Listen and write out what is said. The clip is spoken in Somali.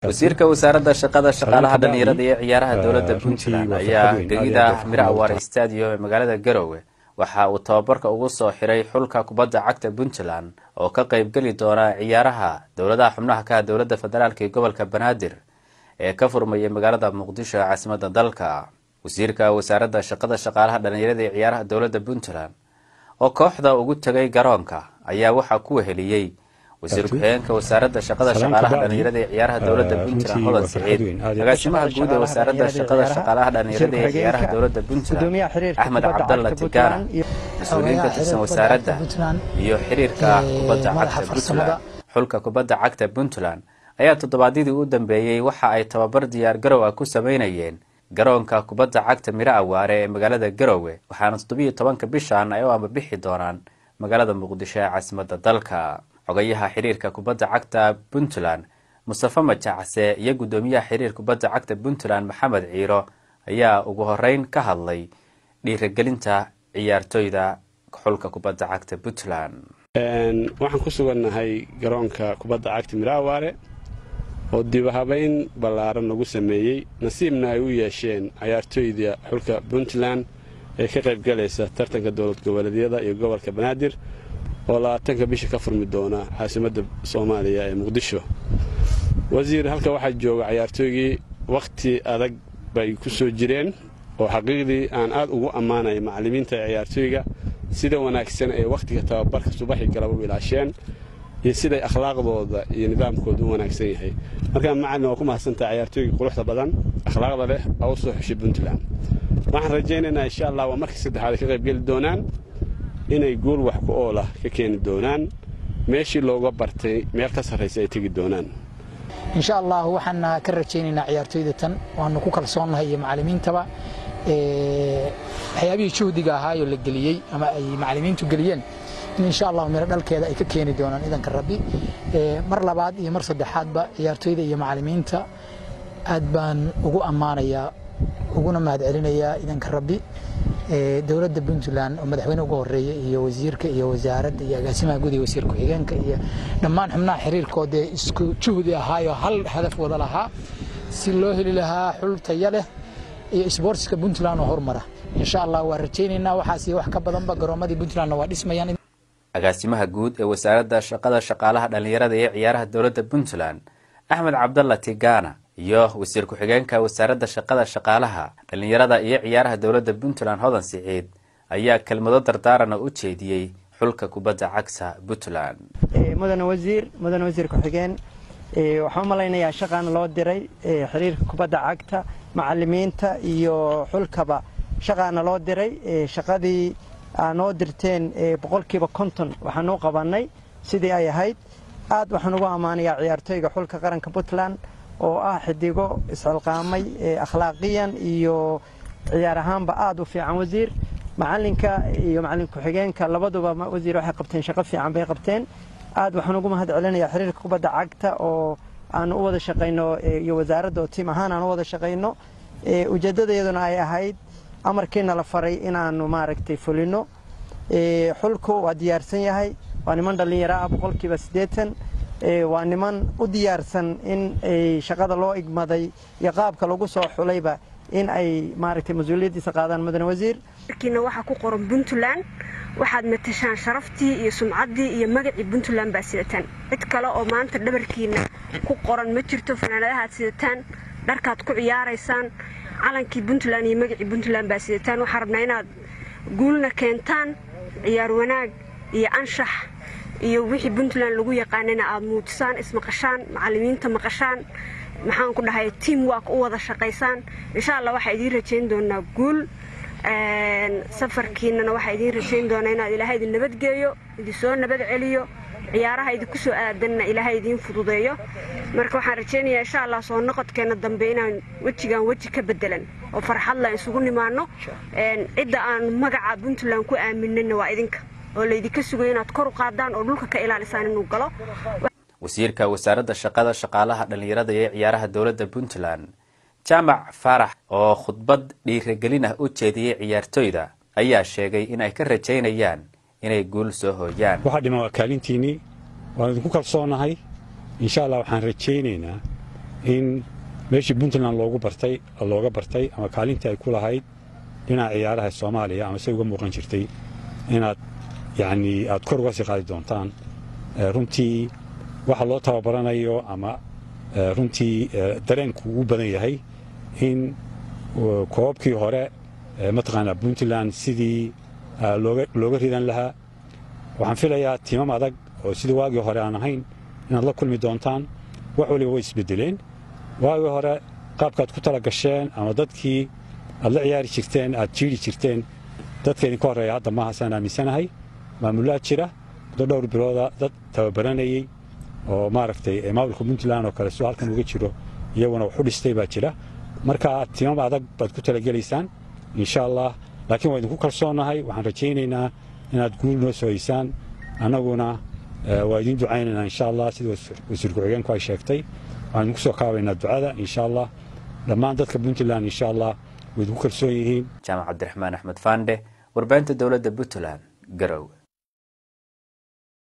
wasiirka wasaaradda shaqada shaqaalaha dhallinyarada iyo ciyaaraha dowladda puntland ayaa gegida miro awaare stadium ee magaalada garowe waxa uu tababarka ugu soo xiray xulka kubadda cagta puntland oo ka qeybgeli doona ciyaaraha dowladaha xubnaha ka ah dowladda federaalk ee gobolka banaadir ee ka furmayay magaalada muqdisho ee caasimada dalka wasiirka wasaaradda shaqada shaqaalaha dhallinyarada iyo ciyaaraha dowladda puntland oo kooxda ugu tegay garoonka ayaa waxaa ku weheliyey wasiir ku-xigeenka wasaaradda shaqada shaqaalaha dhallinyarada ee ciyaaraha dowladda puntland hodan siciid agaasimaha guud ee wasaaradda shaqada shaqaalaha dhallinyarada ee ciyaaraha dowladda puntland axmed cabdalla tigana mas-uuliyiin ka tirsan wasaaradda iyo xiriirka kubadda cagta puntland xulka kubadda cagta puntland ayaa toddobaadyadii u dambeeyey waxa ay tababar diyaar garow ah ku sameynayeen garoonka kubadda cagta miro awaare ee magaalada garowe waxaana toddobiyo tobanka bishan ay u ambabixi doonaan magaalada muqdisho ee caasimada dalka xogayaha xiriirka kubadda cagta puntland mustafe majacse iyo guddoomiyaha xiriir kubadda cagta puntland maxamed ciiro ayaa ugu horeyn ka hadlay dhiiragelinta ciyaartoyda xulka kubadda cagta puntland waxaan ku sugannahay garoonka kubadda cagta miro awaare oo dibahabayn ballaaran lagu sameeyey nasiibna ay u yeesheen cayaartooyda xulka puntland ee ka qaybgalaysa tartanka dowlad goboleedyada iyo gobolka banaadir oo labaatanka bisha ka furmi doona caasimadda soomaaliya ee muqdisho wasiir halka waxaa jooga cayaartooygii wakhti adag bay ku soo jireen oo xaqiiqdii aan aad ugu ammaanaya macallimiinta ee ciyaartooyga sida wanaagsan ee wakhtiga tababarka subaxii galaba u ilaasheen iyo siday akhlaaqdooda iyo nidaamkooda u wanaagsan yahay markaa macallin waa ku mahadsantaha cayaartooygii quruxda badan akhlaaqda leh oo u soo xushay puntland waxaan rajaynaynaa insha allah waa markii saddexaad ay ka qaybgeli doonaan inay guul wax ku oolah ka keeni doonaan meeshii looga bartay meel ka sarraysa ay tegi doonaan insha allah waxaan ka rajaynaynaa ciyaartooyda tan waanu ku kalsoonnahay iyo macallimiintaba waxyaabihii juhdiga ahaayoo la geliyey ama ay macallimiintu geliyeen in insha allah miro dhalkeeda ay ka keeni doonaan idanka rabbi mar labaad iyo mar saddexaadba ciyaartooyda iyo macallimiinta aad baan ugu ammaanayaa uguna mahad celinayaa idanka rabbi dowladda puntland oo madaxweyne uga horeeya iyo wasiirka iyo wasaaradda iyo agaasimaha guud iyo wasiir ku-xigeenka iyo dhammaan xubnaha xiriirkoodee isku juhdi ahaayoo hal hadaf wada lahaa si loo heli lahaa xul taya leh iyo sboortiska puntland oo hormara insha allah waa rajaynaynaa waxaas iyo wax ka badanba garoomadii puntlandna waa dhismayaan agaasimaha guud ee wasaaradda shaqada shaqaalaha dhallinyarada ee ciyaaraha dowladda puntland axmed cabdalla tigana iyo wasiir ku-xigeenka wasaaradda shaqada shaqaalaha dhallinyarada iyo ciyaaraha dowladda puntland hodan siciid ayaa kelmado dardaarana u jeediyey xulka kubadda cagta puntland mudane wasiir mudane wasiir ku-xigeen waxaan u malaynayaa shaqaana loo diray xiriirka kubadda cagta macalimiinta iyo xulkaba shaqaana loo diray shaqadii aa noo dirteen boqolkiiba konton waxaan u qabannay sidii ay ahayd aad waxaan ugu ammaanayaa ciyaartooyga xulka qaranka puntland oo ah xidigo isxilqaamay akhlaaqiyan iyo ciyaar ahaanba aada u fiican wasiir macalinka iyo macalin ku-xigeenka labaduba wasiir waxay qabteen shaqo fiican bay qabteen aad waxaan ugu mahad celinayaa xiriirka kubadda cagta oo aanu u wada shaqayno iyo wasaaradda oo tiim ahaan aan u wada shaqayno ujeeddadayaduna ay ahayd amarkiina la faray inaanu maaragtay fulino xulku waa diyaarsan yahay waa niman dhallinyaro ah boqolkiiba siddeetan waa niman u diyaarsan in shaqada loo igmaday iyo qaabka lagu soo xulayba in ay maaragtay mas-uuliyaddiisa qaadaan mudane wasiir markiina waxaa ku qoran puntland waxaad matashaan sharaftii iyo sumcaddii iyo magacii puntland baa sidataan cid kale oo maanta dhabarkiina ku qoran ma jirto fanaanadahaad sidataan dharkaad ku ciyaaraysaan calankii puntland iyo magacii puntland baa sidataan waxaa rabnaa inaad guulna keentaan ciyaar wanaag iyo anshax iyo wixii puntland lagu yaqaanana aad muujisaan ismaqashaan macallimiinta maqashaan maxaan ku dhahay tiam work u wada shaqaysaan insha allah waxaa idiin rajayn doonaa guul safarkiinana waxaa idiin rajayn doonaa inaad ilaahay idin nabadgeeyo idinsoo nabad celiyo ciyaaraha idinku soo aadanna ilaahay idiin fududeeyo marka waxaan rajaynayaa insha allah soo noqodkeena dambe inaan wejigaan weji ka bedelan oo farxadla isugu nimaano cidda aan magaca puntland ku aaminana waa idinka oo laydinka sugay inaad kor u qaadaan oo dhulka ka ilaalisaan inuu galo wasiirka wasaaradda shaqada shaqaalaha dhallinyarada ee ciyaaraha dowladda puntland jaamac faarax oo khudbad dhiiragelin ah u jeediyey ciyaartoyda ayaa sheegay in ay ka rajaynayaan inay guul soo hooyaan waxaa dhiman waa kaalintiinnii waan idinku kalsoonahay insha allah waxaan rajaynaynaa in meeshii puntland loogu bartay looga bartay ama kaalintii ay ku lahayd dhinaca ciyaaraha soomaaliya ama say uga muuqan jirtay inaad yacnii aad kor uga sii qaadi doontaan runtii waxa loo tababaranayo ama runtii dareenku ugu badan yahay in koobabkii hore mataqaanaa puntland sidii looga ridan lahaa waxaan filayaa tiimam adag oo sidii waagii hore aan ahayn inaad la kulmi doontaan wax waliba way isbedeleen waagii hore qaabkaad ku tala gasheen ama dadkii aad la ciyaari jirteen aad jiiri jirteen dadka idinka horreeya hadda maaha saan aaminsanahay maamulaad jira muddo dhowr bilooda dad tababaranayey oo maaragtay maamulka puntland oo kale soo halkan uga jiro iyaguna wax u dhistay baa jira marka tiimam adag baad ku talagelaysaan insha allah laakiin waa idinku kalsoonahay waxaan rajaynaynaa inaad guul noo soo haysaan annaguna waa idiin ducaynaynaa insha allah sida wasiir ku-xigeenku ay sheegtay waxaan idinku soo kaabaynaa ducada insha allah dhammaan dadka puntland insha allah way idinku kalsoon yihiin jaamac cabdiraxmaan axmed faandhe warbaahinta dowladda puntland garowe